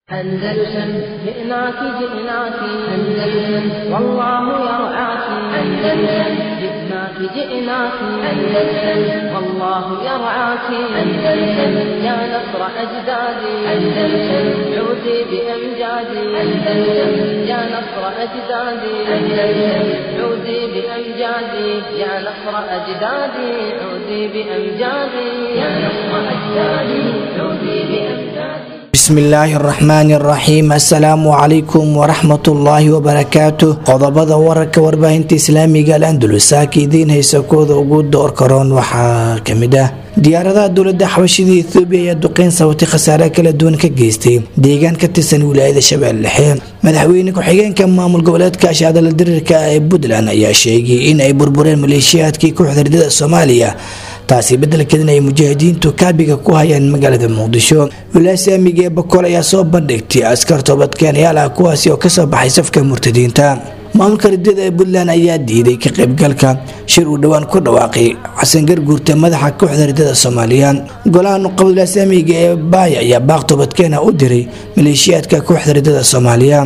أندلسن جئناك جئناك أندلسن والله يرعاك أندلسن جئناك جئناك أندلسن والله يرعاك أندلسن يا نصر أجدادي أندلسن عودي بأمجادي أندلسن يا نصر أجدادي أندلسن عودي بأمجادي يا نصر أجدادي عودي بأمجادي يا نصر أجدادي عودي بأمجادي bismillaahi araxmaani araxiim assalaamu calaykum waraxmatullaahi wabarakaatu qodobada wararka warbaahinta islaamiga al andalusaaka idiin haysa kooda ugu door karoon waxaa kamid ah diyaaradaha dowlada xabashida ethoobiya ayaa duqeyn sababtay khasaare kala duwan ka geystay deegaan ka tirsan wilaayada shabeelle dhexe madaxweyne ku-xigeenka maamul goboleedka ashcadala diriirka ee puntland ayaa sheegay in ay burbureen maleeshiyaadkii kooxda ridada soomaaliya taasi bedelkeedin ay mujaahidiintu kaabiga ku hayaan magaalada muqdisho wilaasi amniga ee bakool ayaa soo bandhigtay askar toobadkeenayaal ah kuwaasi oo kasoo baxay safka murtadiinta maamulka ridada ee puntland ayaa diiday ka qaybgalka shir uu dhowaan ku dhawaaqay xasan garguurta madaxa kooxda ridada soomaaliya golaha nuqabad wilaasi amniga ee baaya ayaa baaq toobadkeena u diray maleeshiyaadka kooxda ridada soomaaliya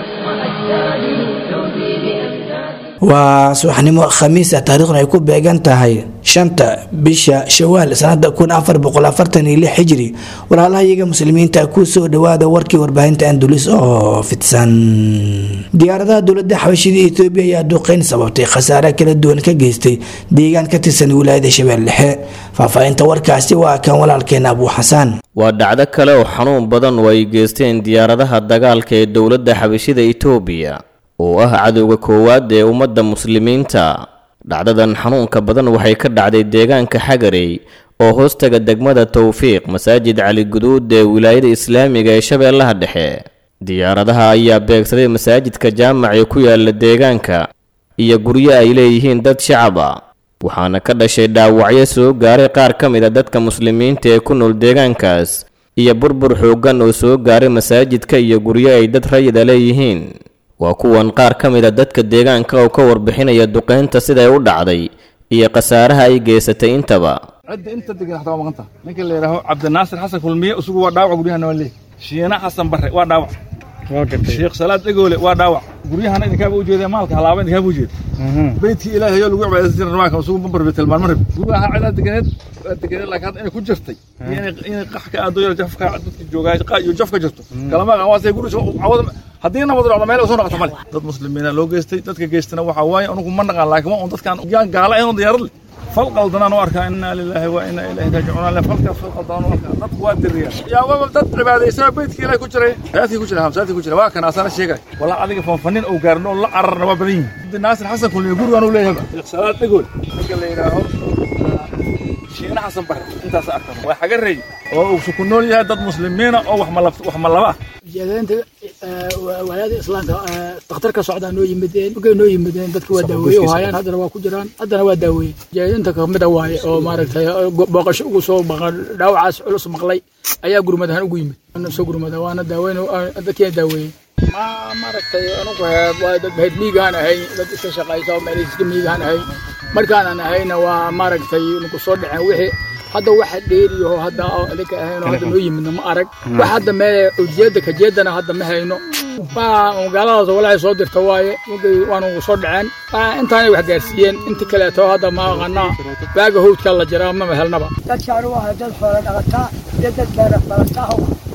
waa subaxnimo khamiis ah taariikhna ay ku beegan tahay shanta bisha shawaal sanada kun afar boqol afartan iyo lix xijiri walaalaha iyaga muslimiinta ku soo dhawaada warkii warbaahinta andulis oo fidsan diyaaradaha dowlada xabashida etoobiya ayaa duqeyn sababtay khasaare kala duwan ka geystay deegaan ka tirsan wilaayada shabeelle dhexe faahfaahinta warkaasi waa kan walaalkeena abuu xasaan waa dhacdo kale oo xanuun badan oo ay geysteen diyaaradaha dagaalka ee dowladda xabashida etoobiya oo ah cadowga koowaad ee ummadda muslimiinta dhacdadan xanuunka badan waxay ka dhacday deegaanka xagarey oo hoostaga degmada towfiiq masaajid cali guduud ee wilaayada islaamiga ee shabeellaha dhexe diyaaradaha ayaa beegsaday masaajidka jaamac ee ku yaala deegaanka iyo guryo ay leeyihiin dad shacab a waxaana ka dhashay dhaawacyo soo gaaray qaar ka mid a dadka muslimiinta ee ku nool deegaankaas iyo burbur xooggan oo soo gaaray masaajidka iyo guryo ay dad rayida leeyihiin waa kuwan qaar ka mid a dadka deegaanka oo ka warbixinaya duqeynta siday u dhacday iyo khasaaraha ay geysatay intaba cidda inta degan xataa waa maqanta ninka la yidhaaho cabdinaasir xasan kulmiye isugu waa dhaawac guryahana waa leey shiina xasan barre waa dhaawac sheekh salaad dhegoole waa dhaawac guryahana idinkaaba u jeedee maalka halaaba idinkaaba u jeeda beydkii ilaahay oo lagu cibaadaysan jiray rawaanka isugu bambar bay tilmaan marib guryaha cidaa deganeed waa deganeed laakiin hadda inay ku jirtay iyo inay qax ka aado yar jafka dadka joogaa qa iyo jaf ka jirto kalama aqaan waa say guri cawada haddii nabad dhacdo meel soo noqoto male dad muslimiina loo geystay dadka geystana waxaa waaye anugu ma naqaan laakiin waa un dadkaan yaan gaala ahayn diyaarad leh fal qaldanaan u arkaa inaa lilaahi wa inaa ilaahi raajicuun le falkaas fal qaldanaan u arkaa dadku waa diriyaan yaa waa dad cibaadaysaa beydkii ilaahi ku jiray saadkii ku jira hamsaadkii ku jira waa kan asana sheegay walaa adiga fanfanin oo gaarin oo la cararna waa badan yihin naasir xasan kulmiye gurigaan u leeyahay salaad dhegool ninka la yidhaaho shiina xasan bare intaas arkan waa xagarey oo uu ku nool yahay dad muslimiina oo wax malaba ah jeedaynta walaada islaamka dakhtarka socdaa noo yimideen markay noo yimideen dadka waa daaweeye oo hayaan haddana waa ku jiraan haddana waa daaweeye jeedinta kamida waaye oo maaragtay booqasho ugu soo maqan dhaawacaas culus maqlay ayaa gurmad ahaan ugu yimid soo gurmada waana daaweyn dadkiina daaweeyey ma maaragtay anugu waa dad bahid miigaan ahay dad iska shaqaysa oo meel iska miigaan ahay markaanan ahayna waa maaragtay nagu soo dhaceen wixii hadda waxa dheeriyaho hadda adinka ahayn oo hadda noo yimidna ma arag wax hadda meel ujeedda kajeedana hadda ma hayno magaaladaas walaahay soo dirta waaye markay waanugu soo dhaceen intaanay wax gaarsiiyeen inta kaleeto hadda ma aqanaa baaga howdka la jiraa mama helnaba dadkaanu waa dad xoola dhaqataa iyo dad beera falataa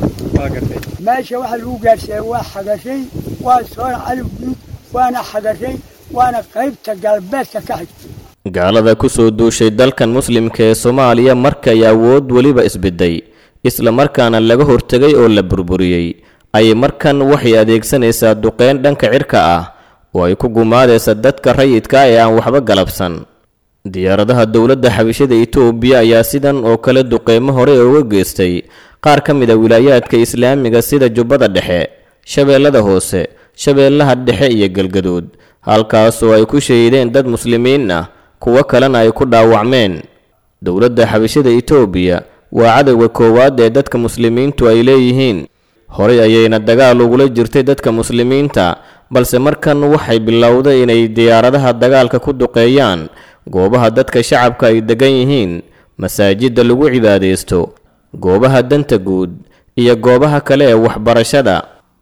meesha waxa lagu gaarsiiyey waa xagashay waa soona cali guud waana xagashay waana qaybta galbeedka ka xigta gaalada ku soo duushay dalkan muslimka ee soomaaliya markay awood weliba isbedday isla markaana laga hortegay oo la burburiyey ayay markan waxay adeegsanaysaa duqeyn dhanka cirka ah oo ay ku gumaadaysa dadka rayidka ee aan waxba galabsan diyaaradaha dowladda xabishada etoobiya ayaa sidan oo kale duqeymo hore uga geystay qaar ka mid a wilaayaadka islaamiga sida jubbada dhexe shabeellada hoose shabeellaha dhexe iyo galgaduud halkaasoo ay ku shahiideen dad muslimiin ah kuwo kalena ay ku dhaawacmeen dowladda xabashada etoobiya waa cadowga koowaad ee dadka muslimiintu ay leeyihiin horey ayayna dagaal ugula jirtay dadka muslimiinta balse markan waxay bilowday inay diyaaradaha dagaalka ku duqeeyaan goobaha dadka shacabka ay degan yihiin masaajidda lagu cibaadaysto goobaha danta guud iyo goobaha kale ee waxbarashada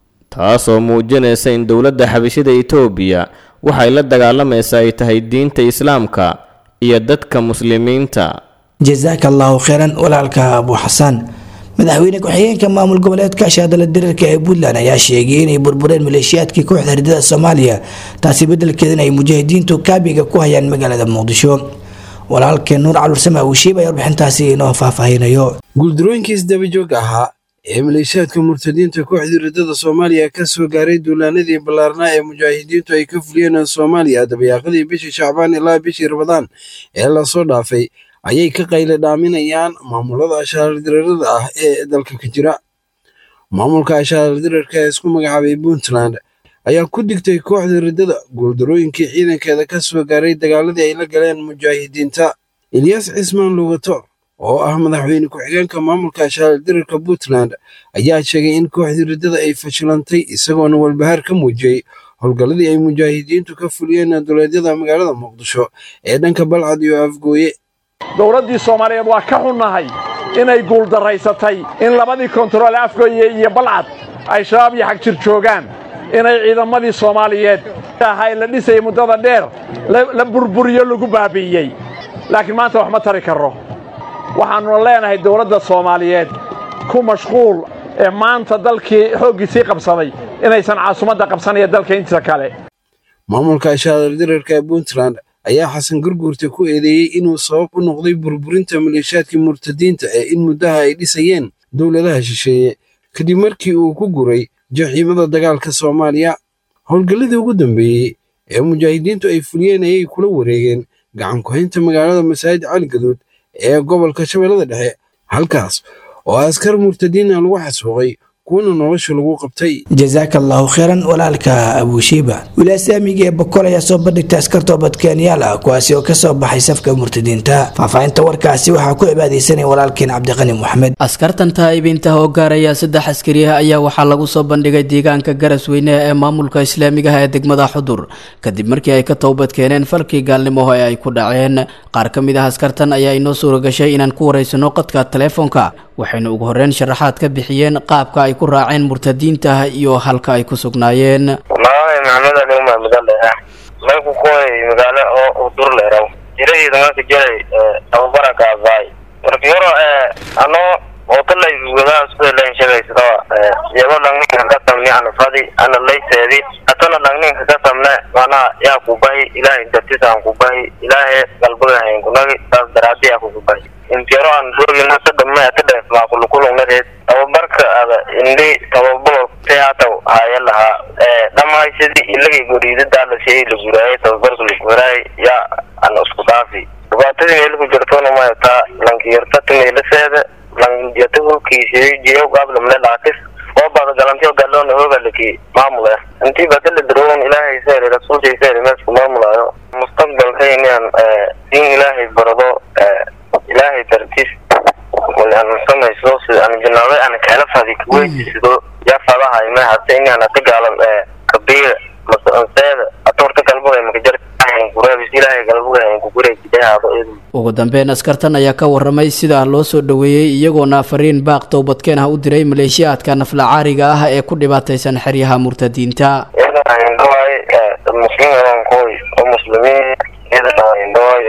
taasoo muujinaysa in dowladda xabashida itoobiya waxay la dagaalamaysaa ay tahay diinta islaamka iyo dadka muslimiinta jasaaka allahu kheyran walaalka abu xasaan madaxweyne ku-xigeenka maamul goboleedka shaadala diriirka ee puntland ayaa sheegay inay burbureen maleeshiyaadkii kooxda hardada soomaaliya taasi bedelkeedana ay mujaahidiintu kaabiga ku hayaan magaalada muqdisho walaalkeen nuur calursame awshiib ayaa warbixintaasi inoo faahfaahinayo guuldarooyinkii isdabajooga ahaa ee maleeshiyaadka murtadiinta kooxdii ridada soomaaliya ka soo gaaray duulaanadii ballaarnaa ee mujaahidiintu ay ka fuliyeen soomaaliya dabayaaqadii bishii shacbaan ilaa bishii rabadaan ee lasoo dhaafay ayay ka qayle dhaaminayaan maamulada ashaaradiriirada ah ee dalka ka jira maamulka ashaaradiriirka ee isku magacaabay puntland ayaa ku digtay kooxda riddada guuldarooyinkii ciidankeeda ka soo gaaray dagaaladii ay la galeen mujaahidiinta ilyaas cismaan lugato oo ah madaxweyne ku-xigeenka maamulka ashaaradiriirka puntland ayaa sheegay in kooxdii riddada ay fashilantay isagoona walbahaar ka muujiyey howlgalladii ay mujaahidiintu ka fuliyeen duleedyada magaalada muqdisho ee dhanka balcad iyo afgooye dowladdii soomaaliyeed waa ka xunnahay inay guuldaraysatay in labadii kontarool afgooye iyo balcad ay shabaab iyo xagjir joogaan inay ciidamadii soomaaliyeed ahaa la dhisayay muddada dheer la burburiyo lagu baabi'iyey laakiin maanta wax ma tari karro waxaannuna leenahay dowladda soomaaliyeed ku mashquul ee maanta dalkii xooggiisii qabsaday inaysan caasimadda qabsanaya dalka intiisa kale maamulka ashaadardirarka ee puntland ayaa xasan gurguurta ku eedeeyey inuu sabab u noqday burburinta maleeshiyaadkii murtadiinta ee in muddaha ay dhisayeen dowladaha shisheeye kadib markii uu ku guray jaxiimada dagaalka soomaaliya howlgalladii ugu dambeeyey ee mujaahidiintu ay fuliyeen ayay kula wareegeen gacan ku-haynta magaalada masaajid cali gaduud ee gobolka shabeellada dhexe halkaas oo askar murtadiina lagu xasuuqay kuwana nolosha lagu qabtay jasaaka allahu kheyran walaalka abushiiba wilaasaamiga ee bokol ayaa soo bandhigtay askar toobadkeenyaal ah kuwaasi oo kasoo baxay safka murtadiinta faahfaahinta warkaasi waxaa ku cibaadeysanaya walaalkeen cabdiqani moxamed askartan taa'ibiinta oo gaaraya saddex askariah ayaa waxaa lagu soo bandhigay deegaanka garasweyne ee maamulka islaamigaha ee degmada xudur kadib markii ay ka toobad keeneen falkii gaalnimoho ee ay ku dhaceen qaar ka mid ah askartan ayaa inoo suura gashay inaan ku wareysano qadka taleefonka waxayna ugu horreyn sharaxaad ka bixiyeen qaabka ay ku raaceen murtadiinta iyo halka ay ku sugnaayeen magacay maxamed ali umar midaldheera meelku kuway magaalo oo udur leeraw jirahiida marka jiray tababara kaabaay marka yaro anoo otalay gudaha sida leen sheegaysadaba yago dhangninka ka tamni ana fadi ana layseedi atana dhangninka ka tamne mana yaa kubahi ilaahay dartis aan kubahi ilaahay galbagahayn kunagi taas daraadi yaa kukubahi intiyaro aan roogina ka dhamme ka dheef maakulukulungnareed tababarka ada indhi tababaro teataw haya lahaa dhammaysidii ilagay goriidadaa la sheey la guraayay tababarka la guraayay yaa ana isku dhaafi dhibaatadii meelku jirtona mayataa lankiyartati meelaseeda lanjata hulkiisi jiyo gablamle dhaakis oo bada galantiyo galoona hoogalaki maamule intii badala daroon ilaahay seeri rasuulkii seeri meesku maamulaayo mustaqbalkaynian in ilaahay barado ilaahay dartiis aan samayso sida aan jinaado aan kala fadi kuweysido yaa fadahay ma hata in aan ka gaalan kabiir masanseeda atorta galbuga makajar ilaahay galbuga ku gureejidaado ugu dambeyn askartan ayaa ka waramay sida loo soo dhoweeyey iyagoona fariin baaq towbadkeen ah u diray maleeshiyaadka naflacaariga ah ee ku dhibaataysan xeryaha murtadiinta indhawaay muslimiin koy oo muslimiin indhawaay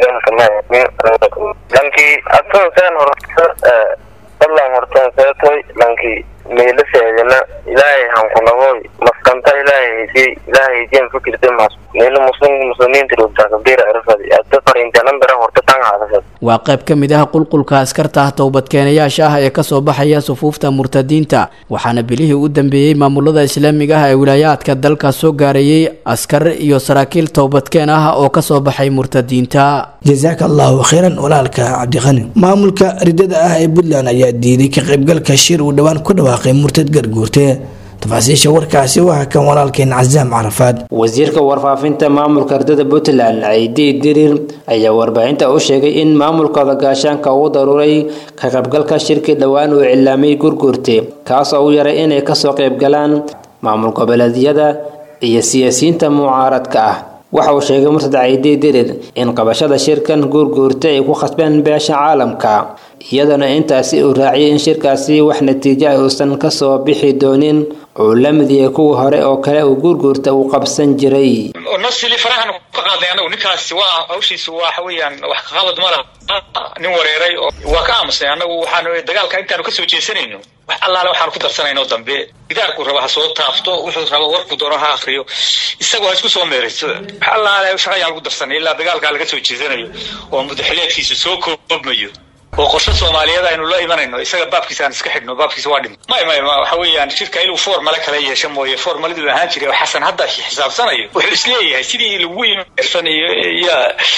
lankii atonsen horta dadlan hortan seetoy lankii meelaseedana ilaahay hankunagoy maskanta ilaahay haydiyey ilaahay haydiyan fikirte mas meelo muslim muslimiinta rogtaa kabira erfadi adda fariintanan bera horta tan haadasad waa qayb ka mid ah qulqulka askarta ah towbadkeenayaasha ah ee kasoo baxaya sufuufta murtadiinta waxaana bilihii u dambeeyey maamulada islaamiga ah ee wilaayaadka dalka soo gaarayey askar iyo saraakiil towbadkeen ah oo kasoo baxay murtadiinta jasaaka allahu kheyran walaalka cabdiqani maamulka ridada ah ee puntland ayaa diiday ka qaybgalka shir uu dhowaan ku dhawaaqay murtad garguurte tafaasiisha warkaasi waa kan walaalkeen casaam carafaad wasiirka warfaafinta maamulka ardada puntland ciidi dirir ayaa warbaahinta u sheegay in maamulkooda gaashaanka uu daruuray ka qaybgalka shirkii dhowaan uu cilaamay gurguurte kaas oo u yaray inay kasoo qaybgalaan maamul goboleedyada iyo siyaasiyiinta mucaaradka ah waxa uu sheegay murtad ciidi dirir in qabashada shirkan gurguurte ay ku khasbeen beesha caalamka iyadana intaasi uu raaciyay in shirkaasi wax natiijo ah uusan kasoo bixi doonin uu la mid yahay kuwa hore oo kale uu gurguurta uu qabsan jiray nasili farahan ka qaaday anagu ninkaasi waa hawshiisu waxa weeyaan wax ka qabad ma laha nin wareeray oo waa ka aamusnay anagu waxaan dagaalka intaanu kasoo jeesanayno wax allaale waxaanu ku darsanayno dambe gidaarku raba ha soo taafto wuxuu raba warku doono ha akriyo isagoo ha isku soo meerayso wax allaale shaqayaan lagu darsanay ilaa dagaalkaa laga soo jeesanayo oo mudaxileedkiisa soo koobmayo oo qorshe soomaaliyeed aynu la imanayno isaga baabkiisa aan iska xidhno baabkiisa waa dhim may may waxa weeyaan shirka inuu formale kala yeesho mooye formaladuu ahaan jiray oo xasan hadda xisaabsanayo wuxuu isleeyahay sidii lagu imersan iyo iyo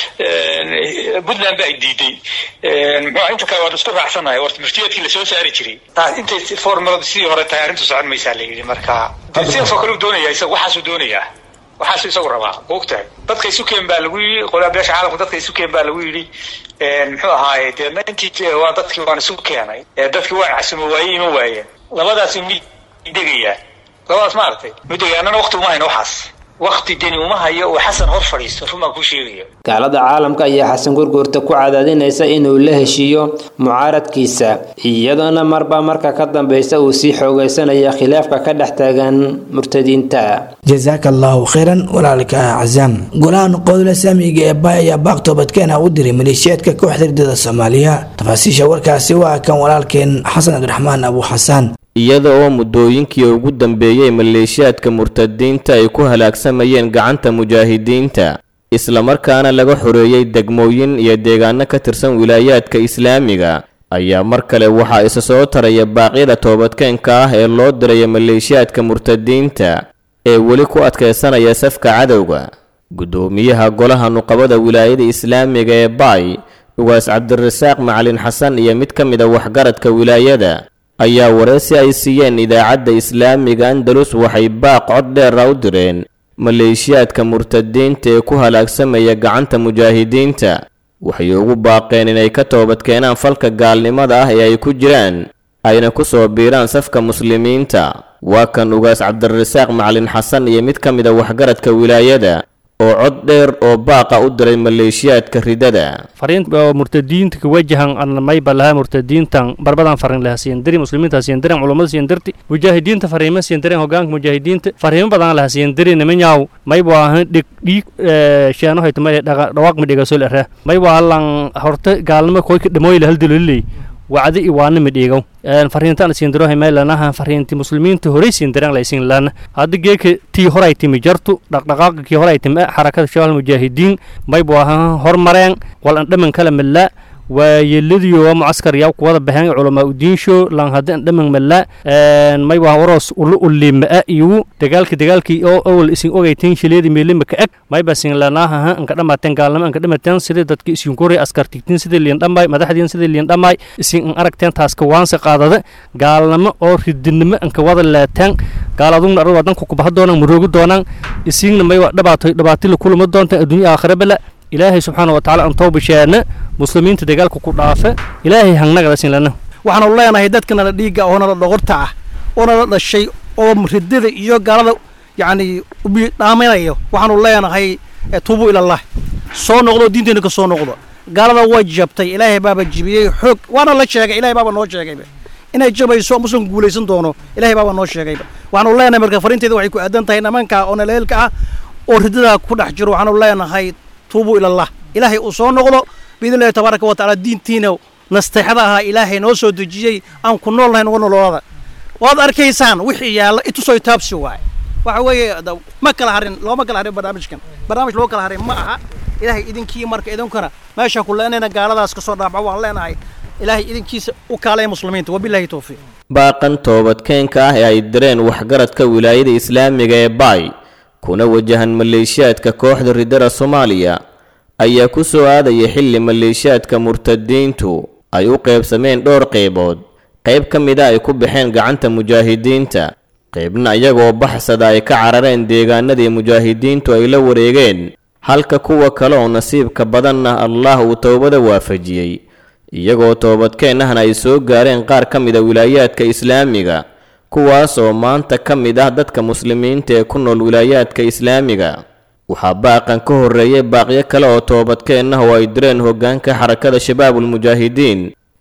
puntland ba ay diiday muxuu inta kale waan isku raacsanahay horta muftiyeedkii lasoo saari jiray taas intay formaladu sidii hore tahay arrintu socon maysaa la yidhi marka sidaasoo kale uu doonaya isaga waxaasuu doonayaa waxaasu isagu rabaa ogtahay dadka isu keen baa lagu yidhi qolaa beesha caalamku dadka isu keen baa lagu yidhi muxuu ahaaye deedna intii waa dadkii waan isu keenay dadkii waa casumo waaye ima waayeen labadaas mi degayaa labadaas maaragtay midegaya annana wakti uma hayno waxaas wakti deni uma hayo oo xasan hor fadhiisto run baan kuu sheegaya gaalada caalamka ayaa xasan gurguurta ku cadaadinaysa inuu la heshiiyo mucaaradkiisa iyadoona marba marka ka dambeysa uu sii xoogeysanaya khilaafka ka dhex taagan murtadiinta jasaaka allahu khayran walaalka cazaam golahan qodole saamiga ee bay ayaa baaq toobadkeena u diray maleeshiyaadka kooxda ridada soomaaliya tafaasiisha warkaasi waa kan walaalkeen xasan cabdiraxmaan abu xasaan iyada oo muddooyinkii ugu dambeeyey maleeshiyaadka murtadiinta ay ku halaagsamayeen gacanta mujaahidiinta islamarkaana laga xoreeyey degmooyin iyo deegaano ka tirsan wilaayaadka islaamiga ayaa mar kale waxaa isa soo taraya baaqyada toobadkeenka ah ee loo diraya maleeshiyaadka murtadiinta ee weli ku adkaysanaya safka cadowga guddoomiyaha golaha nuqabada wilaayada islaamiga ee baay ugaas cabdirasaaq macalin xasan iyo mid ka mid a waxgaradka wilaayada ayaa wareysi ay siiyeen idaacadda islaamiga andalus waxay baaq cod dheera u direen maleeshiyaadka murtadiinta ee ku halaagsamaya gacanta mujaahidiinta waxay ugu baaqeen inay ka toobadkeenaan falka gaalnimada ah ee ay ku jiraan ayna ku soo biiraan safka muslimiinta waa kan ugaas cabdirasaaq macalin xasan iyo mid ka mid a waxgaradka wilaayada oo cod dheer oo baaqa u diray maleeshiyaadka ridada fariinta murtadiinta ka wajahan an mayba lahaa murtadiintan barbadan farin laha siindiri muslimiinta siindiren culummada siindirti mujaahidiinta fariima siindiren hogaanka mujaahidiinta fariimo badan laha siindiri nimanyaw mayba ahan dhig dhiig sheeno hayto may dhawaaq mi dhigasol ara mayba alan horta gaalnimo koy ka dhamooyla haldiloliley wacdi i waana midhiigow fariintaan siindirohay meelanaha fariinti muslimiinta horey siindiraan laysiin laana hadda geeka tii horay timi jartu dhaqdhaqaaqa kii horay timi xarakada shabaal mujaahidiin maybu ahaan hormareen wal an dhaman kala mallaa waayeladiyo mucaskar yaw kuwada baxeen culamaa udiinsho lan hadda an dhaman mallaa maybu ahaan waroos ulu ulimaa iyu dagaalki dagaalkii oo awal isin ogayteen shileedi meelima ka eg mayba siin lanaaha anka dhamaateen gaalnimo anka dhamateen sidii dadki isin koray askar tigtiin sidii liin dhammaay madaxdiin sidii liin dhammaay isin an aragteen taaska waanse qaadada gaalnimo oo ridinimo anka wada laataan gaaladugna arad wadanku kubaha doonaan maroogi doonaan isiigna may dhibaato dhibaatila kulama doontaan adduunya aakhira bala ilaahay subxaana watacaala aan toobashaana muslimiinta dagaalka ku dhaafa ilaahay hangnagada sinlana waxaanu leenahay dadkana la dhiigga oo nala dhogorta ah oo nala dhashay oo ridada iyo gaalada yacni dhaaminayo waxaanu leenahay tuubu ilallah soo noqdo diinteena ka soo noqdo gaalada way jabtay ilaahay baaba jibiyey xoog waana la sheegay ilahay baaba noo sheegayba inay jabayso muslim guulaysan doono ilahay baaba noo sheegayba waxaanu leenahay marka fariinteeda waxay ku aadan tahay nimanka oo naleelka ah oo ridada ku dhex jiro waxaanu leenahay tuubu ilallah ilaahay uu soo noqdo biidn illahi tabaaraka wa tacaala diintiina nasteexada ahaa ilaahay noo soo dejiyey aan ku nool nahay nuga nololada waad arkaysaan wixii yaalla itusoo taabsi waay waxa weeye ma kala harin looma kala harin barnaamijkan barnaamij loo kala harin ma aha ilaahay idinkii marka idinkana meesha ku leenayna gaaladaas kasoo dhaafco waan leenahay ilaahay idinkiisa u kaalaya muslimiinta wabilaahi towfiiq baaqan toobadkeenka ah ee ay direen waxgaradka wilaayada islaamiga ee baay kuna wajahan maleeshiyaadka kooxda ridada soomaaliya ayaa ku soo aadaya xilli maleeshiyaadka murtadiintu ay u qaybsameen dhowr qaybood qayb ka mida ay ku baxeen gacanta mujaahidiinta qaybna iyagoo baxsada ay ka carareen deegaanadii mujaahidiintu ay la wareegeen halka kuwa kale oo nasiibka badanna allah uu towbada waafajiyey iyagoo toobadkeennahna ay soo gaareen qaar ka mida wilaayaadka islaamiga kuwaas oo maanta ka mid ah dadka muslimiinta ee ku nool wilaayaadka islaamiga waxaa baaqan ka horreeyay baaqyo kale oo toobadkeennah oo ay direen hoggaanka xarakada shabaabulmujaahidiin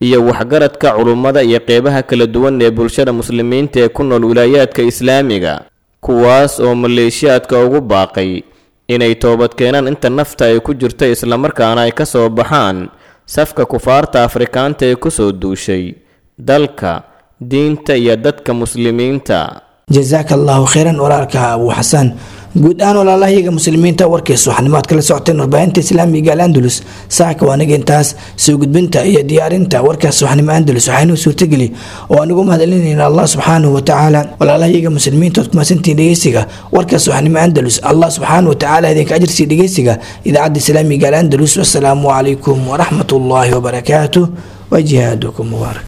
iyo waxgaradka culummada iyo qeybaha kala duwan ee bulshada muslimiinta ee ku nool wilaayaadka islaamiga kuwaas oo maleeshiyaadka ugu baaqay inay toobad keenaan inta nafta ay ku jirto islamarkaana ay ka soo baxaan safka kufaarta afrikaanta ee ku soo duushay dalka diinta iyo dadka muslimiinta jazaaka allahu khayran walaalka abu xasan guud ahaan walaalahayaga muslimiinta warkiisa waxaanimo aad kala socoteen warbaahinta islaamiga al andalus saaka waa aniga intaas soo gudbinta iyo diyaarinta warkaas waxnimo andalus waxaynuu suurtageli oo anigu mahadcelinayna allah subxaanahu watacaala walaalahayaga muslimiinta ood kumasantiin dhegeysiga warkaas waxnimo andalus allah subxaanahu watacaala idinka ajirsii dhegeysiga idaacadda islaamiga al andalus wasalaamu calaykum waraxmat ullaahi wabarakaatuh wa jihaadukum mubaarak